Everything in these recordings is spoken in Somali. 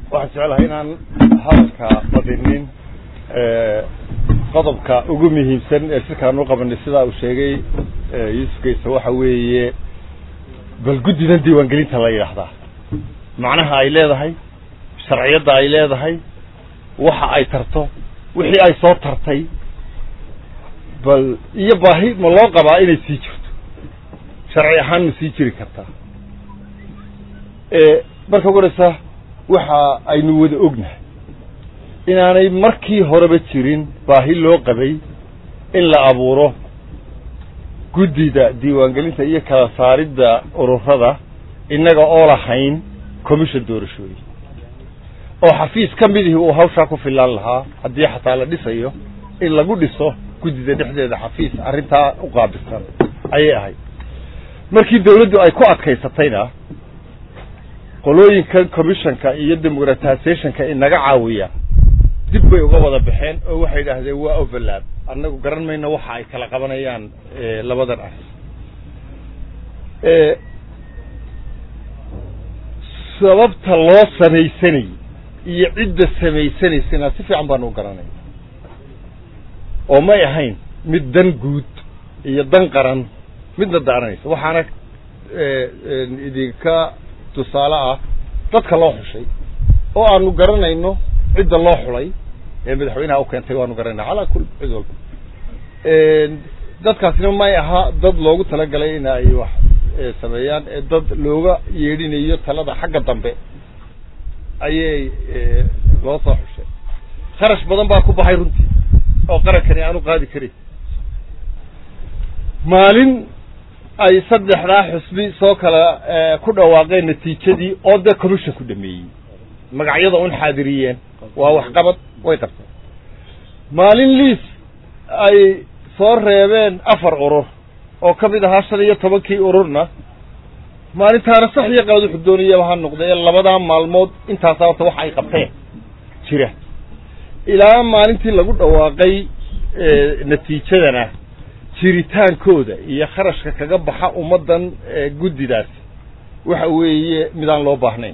waxaan jeclahay inaan hadalka badinin qodobka ugu muhiimsan ee shirkaan u qabanay sidaa uu sheegay yuusuf geyse waxa weeye bal guddidan diiwaangelinta la yidhaahdaa macnaha ay leedahay sharciyadda ay leedahay waxa ay tarto wixii ay soo tartay bal iyo baahi ma loo qabaa inay sii jirto sharci ahaan ma sii jiri kartaa marka ugaraysa waxa aynu wada ognahay inaanay markii horeba jirin baahi loo qabay in la abuuro guddida diiwaangelinta iyo kala saaridda ururada innaga oo lahayn commission doorashooyin oo xafiis ka midihii uu hawshaa ku filaan lahaa haddii xataa la dhisayo in lagu dhiso guddida dhexdeeda xafiis arrintaa u qaabilsan ayay ahayd markii dawladdu ay ku adkaysatayna qolooyinkan commissionka iyo democratizationka inaga caawiya dib bay uga wada baxeen oo waxay idhaahdeen waa overlap annagu garan mayno waxa ay kala qabanayaan labadan arrin sababta loo samaysanayay iyo cidda samaysanaysana si fiican baanu u garanaya oo may ahayn mid dan guud iyo dan qaran midna daaranaysa waxaana idinka tusaale ah dadka loo xushay oo aanu garanayno cidda loo xulay ee madaxweynaha u keentay waanu garanayna calaa kul cid walba dadkaasina may aha dad loogu talagalay in ay wax sameeyaan ee dad looga yeedhinayo talada xagga dambe ayay loo soo xushay kharash badan baa ku baxay runtii oo qarankani aanu qaadi karin maalin ay saddexdaa xusbi soo kala ku dhawaaqeen natiijadii oo dee commission ku dhameeyey magacyada un xaadiriyeen waa waxqabad way qabteen maalin liis ay soo reebeen afar urur oo ka mid ahaa shan iyo tobankii ururna maalintaana sax iyo qalad wuxuu doonayaba ha noqdee labadaa maalmood intaasa horta waxa ay qabteen jira ilaa maalintii lagu dhawaaqay natiijadana jiritaankooda iyo kharashka kaga baxa ummaddan guddidaasi waxa weeye midaan loo baahnayn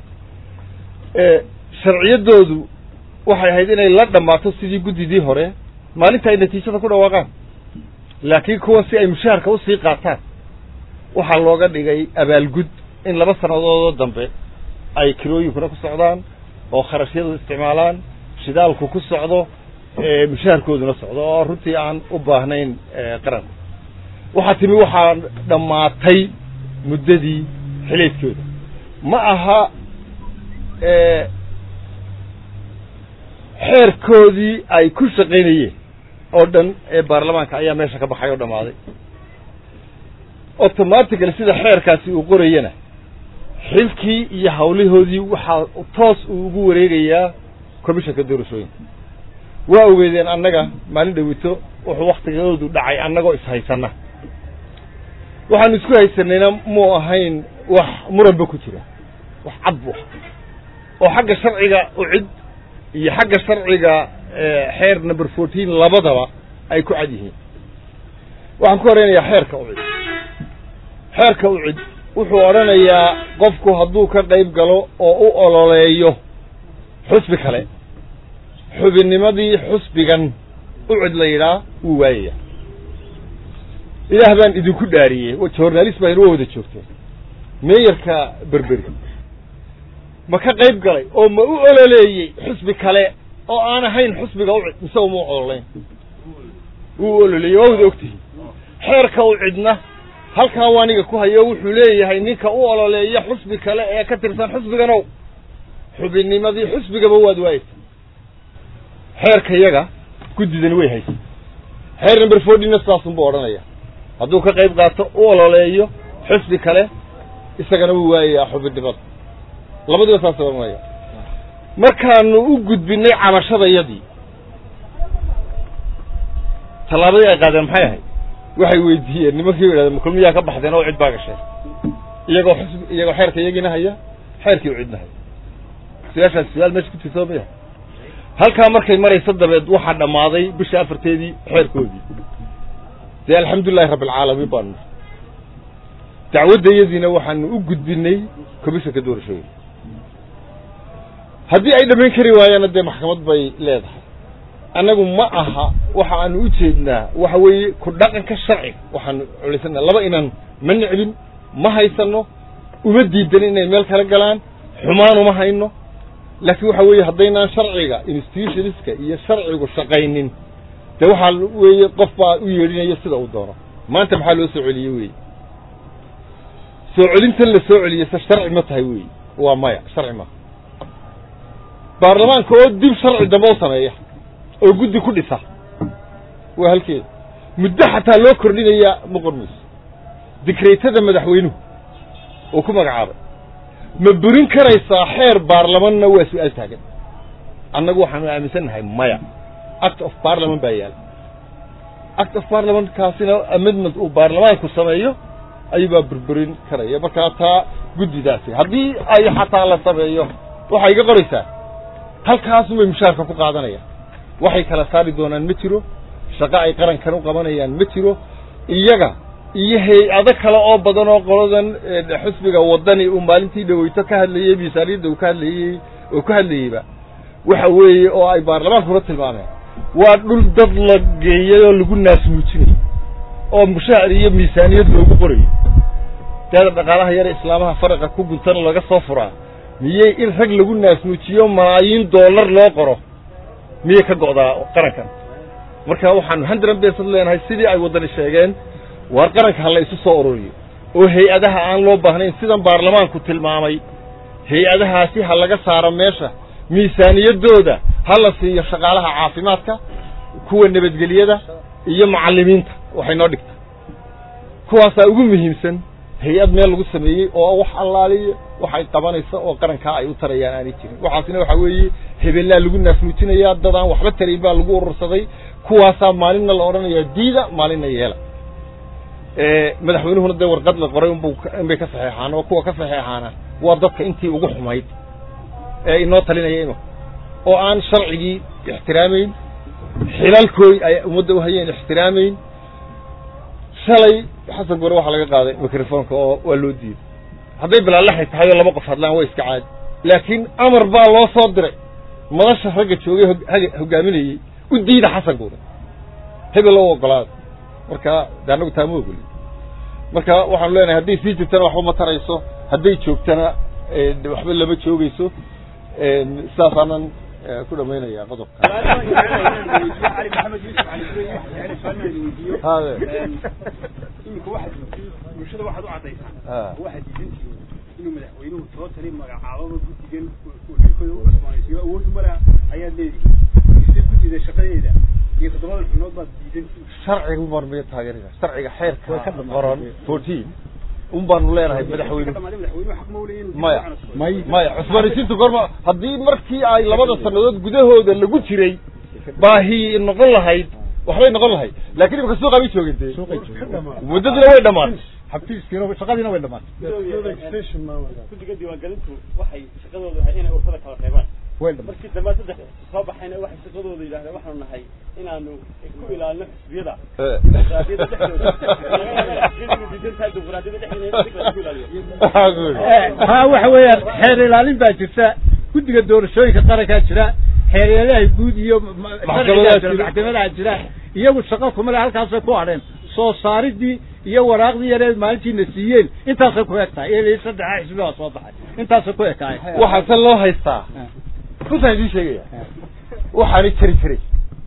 sharciyaddoodu waxay ahayd inay la dhammaato sidii guddidii hore maalinta ay natiijada ku dhawaaqaan laakiin kuwa si ay mushaharka usii qaataan waxaa looga dhigay abaalgud in laba sannadoodoo dambe ay kirooyinkuna ku socdaan oo kharashyadu isticmaalaan shidaalku ku socdo mushaharkooduna socdo oo runtii aan u baahnayn qaranka waxaa timi waxaa dhammaatay muddadii xilayskooda ma aha xeerkoodii ay ku shaqaynayeen oo dhan ee baarlamaanka ayaa meesha ka baxay oo dhammaaday automatically sida xeerkaasi uu qorayana xilkii iyo hawlahoodii waxaa toos uu ugu wareegayaa commissionka doorashooyinka waa ogeedeen annaga maalin dhawito wuxuu waktigoodu dhacay annagoo ishaysana waxaanu isku haysanayna muu ahayn wax muranba ku jira wax cad bu oo xagga sharciga ucid iyo xagga sharciga xeer number fourteen labadaba ay ku cad yihiin waxaan ku horeynayaa xeerka ucid xeerka ucid wuxuu odhanayaa qofku hadduu ka qayb galo oo u ololeeyo xusbi kale xubinnimadii xusbigan ucid la yidhaa wuu waayaya ilaah baan idinku dhaariyey journalist baa inoo wada joogteen meeyarka berberi ma ka qayb galay oo ma u ololeeyey xusbi kale oo aan ahayn xusbiga ucid mise uma ololayn wuu ololeeyey waa wada ogtihiin xeerka ucidna halkaa waaniga ku hayo wuxuu leeyahay ninka u ololeeya xusbi kale ee ka tirsan xusbiganow xubinnimadii xusbigaba waad waayeysa xeerka yaga guddidani way haysa xeer number fourteenna sidaasunbuu odhanaya hadduu ka qayb qaato u ololeeyo xusbi kale isagana wuu waayayaa xubinnimada labadiba saas ohanaya markaanu u gudbinay cabashadayadii tallaabadii ay qaadeen maxay ahayd waxay weydiiyeen nimankii yidhahdeen makulmiyaa ka baxdeen oo cid baa gashay iyagoo xusbi iyagoo xeerka iyagiina haya xeerkii u cidna haya su-aashaas su-aal meesha ku jirta maya halkaa markay maraysa dabeed waxaa dhammaaday bisha afarteedii xeerkoodii dee alxamdulilahi rabbi alcaalamiin baanu dacwaddayadiina waxaanu u gudbinay commissionka doorashooyinka haddii ay dhammayn kari waayaanna dee maxkamad bay leedahay annagu ma aha waxa aanu u jeednaa waxa weeye ku dhaqanka sharciga waxaanu culisanaa laba inaan ma necbin ma haysano uma diidanin inay meel kala galaan xumaan uma hayno laakiin waxa weeye haddaynaan sharciga institutionska iyo sharcigu shaqaynin dee waxaa weeye qof baa u yeedhinaya sida uu doono maanta maxaa loo soo celiyey weeye soo celintan la soo celiyey se sharci ma tahay weeye waa maya sharci maha baarlamaanka oo dib sharci dambe u sameeya oo guddi ku dhisa waa halkeeda muddo xataa loo kordhinayaa ma qormayso dikreytada madaxweynuhu oo ku magacaabay ma burin karaysaa xeer baarlamanna waa su-aal taagan annagu waxaanu aaminsannahay maya act of parliament baa yaala act of parliament kaasina amendment uu baarlamaanku sameeyo ayuubaa burburin karaya markaa taa guddidaasi haddii ay xataa la sameeyo waxay iga qoraysaa halkaasubay mushaarka ku qaadanayaan waxay kala saari doonaan ma jiro shaqo ay qarankan u qabanayaan ma jiro iyaga iyo hay-ado kale oo badan oo qoladan xusbiga waddani uu maalintii dhaweyto ka hadlayey miisaaniyadda uu ka hadlayey oo ka hadlayeyba waxa weeye oo ay baarlamaankuna tilmaameen waa dhul dad la geeyay oo lagu naasmuujinayo oo mushaar iyo miisaaniyad loogu qorayo deeda dhaqaalaha yare islaamaha faraqa ku guntana laga soo furaa miyey in rag lagu naasmuujiyo malaayiin dollar loo qoro miyay ka go'daa qarankan marka waxaanu hundred bersad leenahay sidii ay waddani sheegeen waar qaranka ha la isu soo ururiyo oo hay-adaha aan loo baahnayn sidan baarlamaanku tilmaamay hay-adahaasi ha laga saaro meesha miisaaniyaddooda ha la siiyo shaqaalaha caafimaadka kuwa nabadgelyada iyo macallimiinta waxay noo dhigta kuwaasaa ugu muhiimsan hay-ad meel lagu sameeyey oo wax allaaliya waxay qabanaysa oo qarankaa ay u tarayaan aanay jirin waxaasina waxaa weeye hebellaa lagu naasmuujinayaa dad aan waxba tarayn baa lagu urursaday kuwaasaa maalinna la odhanayaa diida maalinna yeela madaxweynuhuna dee warqad la qoray unbu inbay ka saxeexaan oo kuwa ka saxeexaana waa dadka intii ugu xumayd ee inoo talinaya inu oo aan sharcigii ixtiraamayn xilalkooy ay ummadda u hayeen ixtiraamayn shalay xasan gore waxaa laga qaaday microfonka oo waa loo diiday hadday bilaalaxay tahay oo laba qof hadlaan waa iska caadi laakiin amar baa loo soo diray madasha ragga joogay hogaaminayey u diida xasan gore hebel oo ogolaada marka de annagu taa ma ogoli marka waxaanu leenahay hadday sii jirtana waxba ma tarayso hadday joogtana waxba lama joogayso sidaasaanan ku dhamaynaya qodobka ali maxamed yuusuf cali sureyn waxaan weydiiyo hade iminka waxaad bulshada waxaad u caddaysaa waxaad diidantihiin inuu madaxweynuhu soo tali magacaababa guddigan xilkooda u cusboonaysiiyo awood umala ayaad leedihiin mise guddida shaqadeeda iyo toddobada xubnood baad diidantihiin sharciga un baanu miya taageerina sharciga xeerka qoran fourteen un baanu leenahay madaxweyne dhamaaday madaxweynuhu xaq ma u leeyahin maya maya cusboonaysiinta goorma haddii markii ay labada sannadood gudahooda lagu jiray baahi noqon lahayd waxbay noqon lahayd laakiin imika suuqa bay joogeen dee muddadina way dhamaatay xafiiskiina shaqadiina way dhamaatay guddiga diiwaangelintu waxay shaqadooda ahay inay urfada kala reebaan way dhamaatay markii dambe saddex soo baxayna waxay shaqadooda yidhahdeen waxaanu nahay inaanu ku ilaalino xisbiyada dimuqraadiyadda dhexdooda xisbiyadu diidan tahay dimuqraadiyadda dhexdeeda in la ku ilaaliyo waxaa ku yidhi ha waxa weeyaan xeer ilaalin baa jirta guddiga doorashooyinka qarankaa jira xeeryadaha guud iyo ma- Maxkamadaha sharcigaa jira, jira. maxkamadaha jira iyagu shaqo kuma le halkaasay ku hadheen soo saaridii iyo waraaqdii yareed maalintiina siiyeen intaasay ku eg tahay ilaa saddexa xisbi baa soo baxay intaasay ku ekaay waxaa se loo haystaa runtaan idiin sheegaya waxaani jari jiray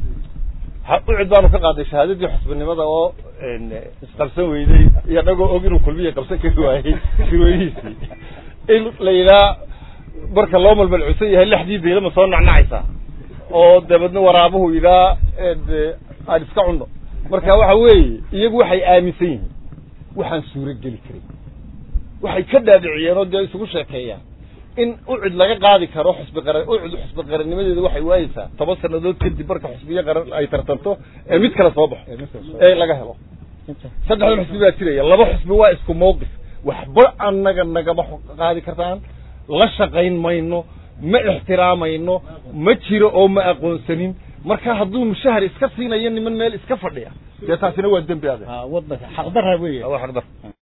ha- ucid baanu ka qaaday shahaadadii xusbinimada oo isqabsan weyday iyo dhagoo og inuu kulmiya qabsan kari waayey shirweynihiisii in la yidhaha marka loo malmalcusan yahay lexdii beelama soo nacnacaysaa oo dabeedna waraabuhu yidhaha de aan iska cunno marka waxa weeye iyagu waxay aaminsan yihiin waxaan suuro geli karin waxay ka dhaadhiciyeen oo dee isugu sheekeeyaan in ucid laga qaadi karo xusbi qaran ucid xusbi qarannimadeeda waxay waayeysaa toban sannadood kadib marka xusbiyo qaran ay tartanto ee mid kale soo baxo ee laga helo saddexdan xusbi baa jiraya laba xusbi waa isku mawqif waxba annaga nagama qaadi kartaan la shaqayn mayno ma ixtiraamayno ma jiro oo ma aqoonsanin marka hadduu mushahar iska siinayo niman meel iska fadhiya dee taasina waa dembi adeer wadanka xaqdarra weeye waa xaqdar